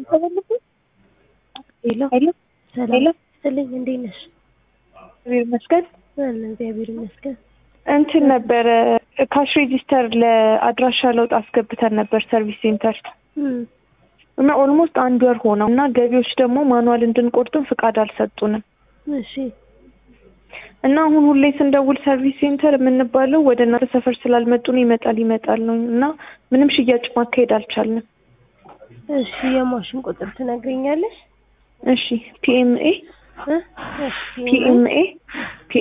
ሄሎ ሄሎ ሰላም ሄሎ ስልኝ እንዴት ነሽ? እግዚአብሔር ይመስገን። አለ እግዚአብሔር ይመስገን። እንትን ነበረ ካሽ ሬጂስተር ለአድራሻ ለውጥ አስገብተን ነበር ሰርቪስ ሴንተር እም እና ኦልሞስት አንድ ወር ሆነው እና ገቢዎች ደግሞ ማኑዋል እንድንቆርጥም ፍቃድ አልሰጡንም እሺ እና አሁን ሁሌ ስንደውል ሰርቪስ ሴንተር የምንባለው ወደ እናንተ ሰፈር ስላልመጡ ነው ይመጣል ይመጣል ነው እና ምንም ሽያጭ ማካሄድ አልቻልንም። እሺ የማሽን ቁጥር ትነግረኛለሽ? እሺ ፒኤምኤ እ እሺ ፒኤምኤ